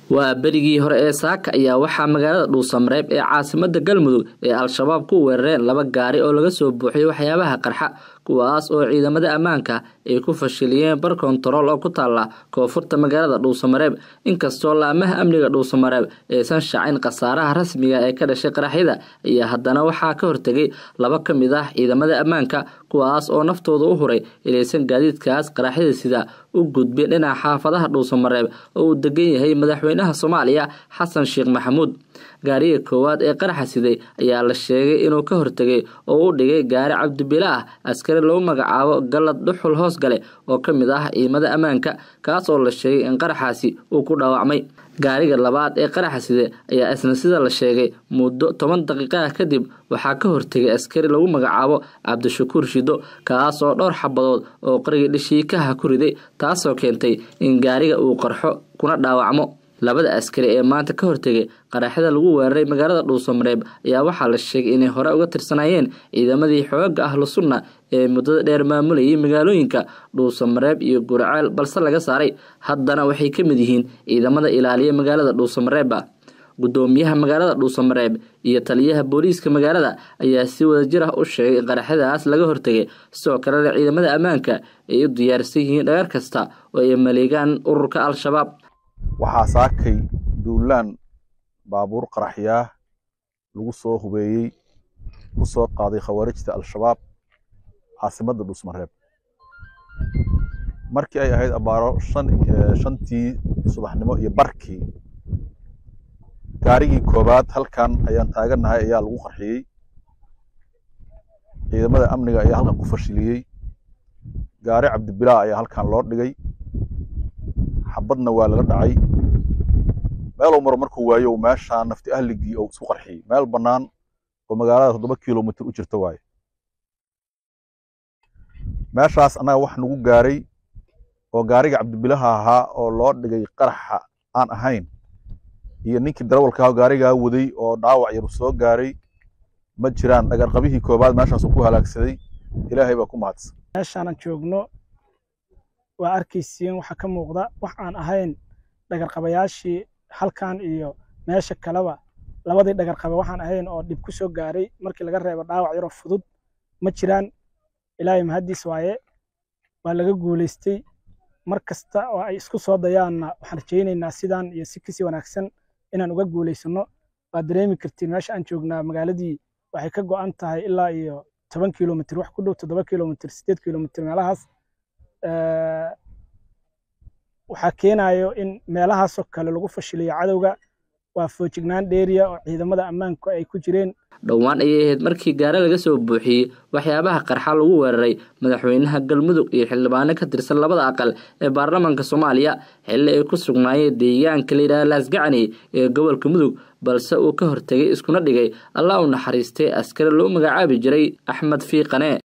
waa berigii hore ee saaka ayaa waxaa magaalada dhuusamareeb ee caasimada galmudug ee al-shabaab ku weerareen laba gaari oo laga soo buuxiyay waxyaabaha qarxa kuwaas oo ciidamada ammaanka ay ku fashiliyeen bar kontarool oo ku taala koonfurta magaalada dhuusamareeb inkastoo laamaha amniga dhuusamareeb aysan shacin khasaaraha rasmiga ee ka dhashay qaraxyada ayaa haddana waxaa ka hortegay laba ka mid ah ciidamada ammaanka kuwaas oo naftooda u huray inaysan gaadiidkaas qaraxyada sida u gudbin dhinaca xaafadaha dhuusamareeb oo uu degan yahay madaxweynaha soomaaliya xasan sheekh maxamuud gaariga koowaad ee qaraxa siday ayaa la sheegay inuu ka hortegay oo u dhigay gaari cabdibila ah askari lagu magacaabo galad dhuxul hoosgale oo ka mid ah ciidamada ammaanka kaas oo la sheegay in qaraxaasi uu ku dhaawacmay gaariga labaad ee qaraxa side ayaa isna sida la sheegay muddo toban daqiiqaha kadib waxaa ka hortegay askari lagu magacaabo cabdishakuur shido kaas oo dhowr xabadood oo qarigii dhishiikaha ku riday taasoo keentay in gaariga uu qarxo kuna dhaawacmo labada askari ee maanta ka hortegay qaraxyada lagu weeraray magaalada dhuusamareeb ayaa waxaa la sheegay inay hore uga tirsanayeen ciidamadii xooga ahlu sunna ee muddada dheer maamulayay magaalooyinka dhuusamareeb iyo guraceel balse laga saaray haddana waxay ka mid yihiin ciidamada ilaaliya magaalada dhuusamareeba gudoomiyaha magaalada dhuusamareeb iyo taliyaha booliiska magaalada ayaa si wadajir ah u sheegay in qaraxyadaas laga hortegay sidoo kalena ciidamada ammaanka ay u diyaarsan yihiin dhagar kasta oo ay maleegaan ururka al-shabaab waxaa saakay duulaan baabuur qaraxyaah lagu soo hubeeyey ku soo qaaday khawaarijta al-shabaab caasimadda dhuusmareeb markii ay ahayd abaaro shantii subaxnimo iyo barkii gaarigii koobaad halkan ayaan taagannahay ayaa lagu qarxiyey ciidamada amniga ayaa halkan ku fashiliyey gaari cabdibilaa ayaa halkan loo dhigay xabadna waa laga dhacay meeluu maro markuu waayo meeshaa nafti ahligii oo isku qarxiyey meel bannaan oo magaalada toddoba kilomitr u jirta waaye meeshaas annaga wax nagu gaaray oo gaariga cabdibilaha ahaa oo loo dhigay qaraxa aan ahayn iyo ninkii darawalkaa gaarigaa waday oo dhaawac yar soo gaaray ma jiraan dhagarqabihii koobaad meeshaasuu ku halaagsaday ilaahay baa ku mahadsan meeshaanan joogno waa arkaysiin waxaa ka muuqda wax aan ahayn dhagarqabayaashii halkan iyo meesha kaleba labadii dhagarqaba waxaan ahayn oo dhib ku soo gaaray markii laga reebo dhaawac yaroo fudud ma jiraan ilaahay mahaddiis waaye waa laga guulaystay mar kasta oo ay isku soo dayaanna waxaan rajaynaynaa sidaan iyo si kasii wanaagsan inaan uga guulaysanno waad dareemi kartiin meesha aan joognaa magaaladii waxay ka go'an tahay ilaa iyo toban kilomitr wax ku dhow toddoba kilomitr siddeed kilomitr meelahaas waxaa keenayo in meelahaasoo kale lagu fashiliyo cadowga waa foojignaan dheeriya oo ciidamada ammaanku ay ku jireen dhowaan ayay ahayd markii gaari laga soo buuxiyey waxyaabaha qarxa lagu weeraray madaxweynaha galmudug iyo xildhibaano ka tirsan labada aqal ee baarlamaanka soomaaliya xilli ay ku sugnaayeen deegaanka layidhaha laasgacani ee gobolka mudug balse uu ka hortegay iskuna dhigay allah u naxariistay askari loo magacaabi jiray axmed fiiqane